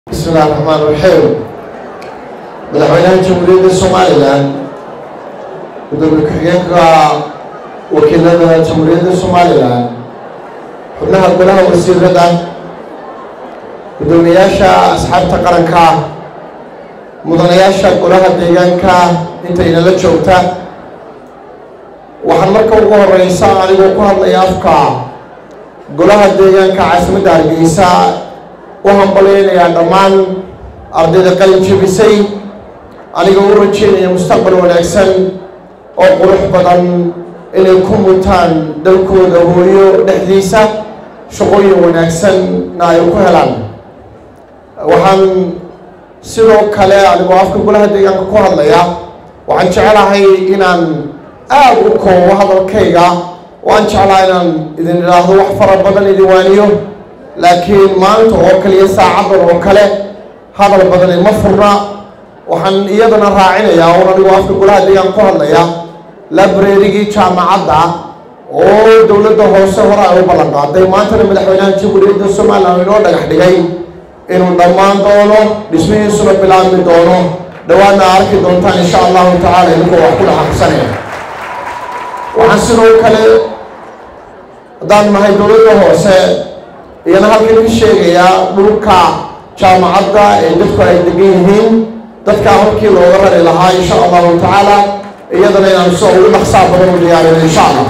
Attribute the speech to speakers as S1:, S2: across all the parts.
S1: bismillahi raxmaan raxiim madaxweynaha jamhuuriyadda somalilan gudoomiye ku-xigeenka wakiilada jamhuuriyadda somalilan xubnaha golaha wasiirada guddoomiyayaasha asxaabta qaranka mudanayaasha golaha deegaanka intaynala joogta waxaan marka ugu horeysa anigoo ku hadlaya afka golaha deegaanka caasimadda hargeysa u hambalyeynayaa dhammaan ardayda qalin jebisay anigoo u rajeynaya mustaqbal wanaagsan oo qurux badan inay ku mutaan dalkooda hooyo dhexdiisa shaqooyin wanaagsanna ay ku helaan waxaan sidoo kale anigoo afka golaha deegaanka ku hadlaya waxaan jecelahay inaan aada u koobo hadalkayga waan jeclaha inaan idin idhaahdo wax fara badan idin waaniyo laakiin maanta oo kaliya saacadan oo kale hadal badani ma furna waxaan iyadana raacinayaa un anigoo afka golaha deegaanka ku hadlaya labrerigii jaamacadda oo dowladda hoose hore ay u ballan qaaday maantana madaxweynaha jamhuuriyadda somalilan inoo dhagax dhigay inuu dhammaan doono dhismihiisuna bilaabmi doono dhawaadna arki doontaan insha allahu tacaala idinkoo wax ku dhaxaqsanaya waxaan sidoo kale haddaan nahay dowladda hoose iyana halkan ka sheegayaa dhulka jaamacadda ee dadku ay degan yihiin dadkaa halkii looga rari lahaa insha allahu tacaala iyadana inaan soo ugu dhaqsaa badan u diyaarino insha allah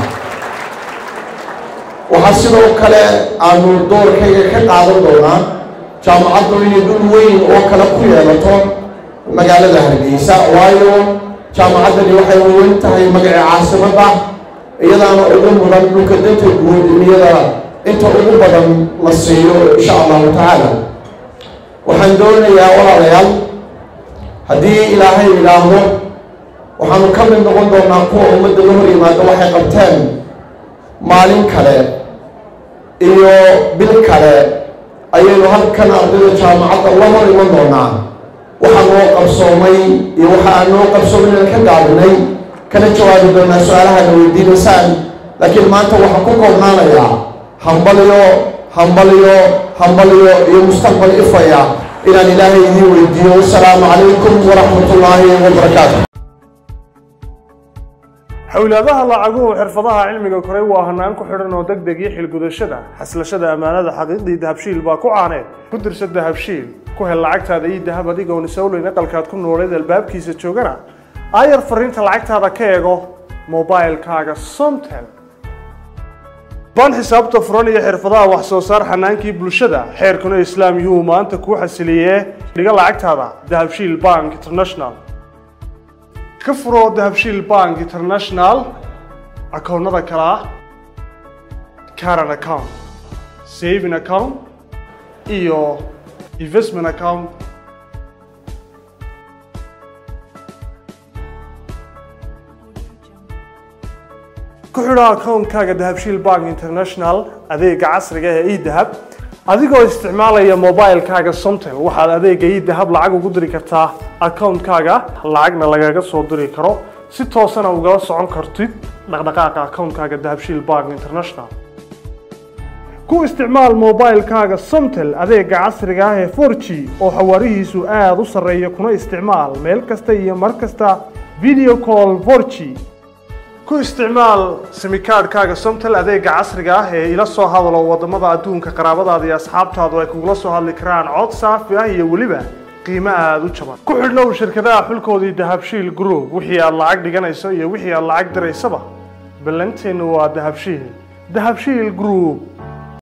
S1: waxaa sidoo kale aanu doorkayga ka qaadan doonaa jaamacaddu inay dhul weyn oo kale ku yeelato magaalada hargeysa waayo jaamacaddani waxay weyn tahay magaca caasimadda iyadaana ugu mudan dhulka danta guud in iyada inta ugu badan la siiyo insha allahu tacaala waxaan doonayaa walaalayaal haddii ilaahay idhaahdo waxaanu ka mid noqon doonaa kuwa ummadda la hor yimaado waxay qabteen maalin kale iyo bil kale ayaynu halkan ardayda jaamacadda la hor iman doonaa waxaa noo qabsoomay iyo waxa aan noo qabsoomin aan ka gaabinay kana jawaabi doonaa su-aalahana weydiinaysaan laakiin maanta waxaan ku koobnaanayaa hambalyo hambalyo hambalyo iyo mustaqbal ifaya inaan ilaahay idiin weydiiyo wasalaamu calaykum waraxmat ullaahi wabarakaatu
S2: xowlaadaha lacaguhu xirfadaha cilmiga koray waa hanaan ku xidhan oo deg deg iyo xilgudashada xaslashada ammaanada xaqiiqdii dahabshiil baa ku caaneed ku dirsa dahabshiil ku hel lacagtaada iyo dahab adigoon isowleyn aqalkaad ku nooleed albaabkiisa joogana aayar fariinta lacagtaada ka eego mobilkaaga somtel ban xisaabta furan iyo xirfadaha wax soo saar xanaankii bulshada xeerkuna islaam yuhu maanta kuu xasiliyee dhiga lacagtaada dahabshiil bank international ka furo dahabshiil bank international akoonnada kale ah caran account saving account iyo investment account ku xidho akoonkaaga dahabshiil bank international adeega casriga ee edahab adigoo isticmaalaya mobilkaaga somtel waxaad adeega edahab lacag ugu diri kartaa akoonkaaga lacagna lagaga soo diri karo si toosana ugala socon kartid dhaqdhaqaaqa akoonkaaga dahabshiil bank international ku isticmaal mobilkaaga somtel adeega casriga ah ee for g oo xawaarihiisu aada u sarreeya kuna isticmaal meel kasta iyo mar kasta video call for g ku isticmaal simikaadhkaaga somtel adeega casriga ah ee ila soo hadalo wadamada adduunka qaraabadaada iyo asxaabtaadu ay kugula soo hadli karaan cod saafi ah iyo weliba qiimo aada u jaban ku xidhnow shirkadaha xulkoodii dahabshiil group wixii aad lacag dhiganayso iyo wixii aad lacag diraysaba ballanteennu waa dahabshiil dahabshiil group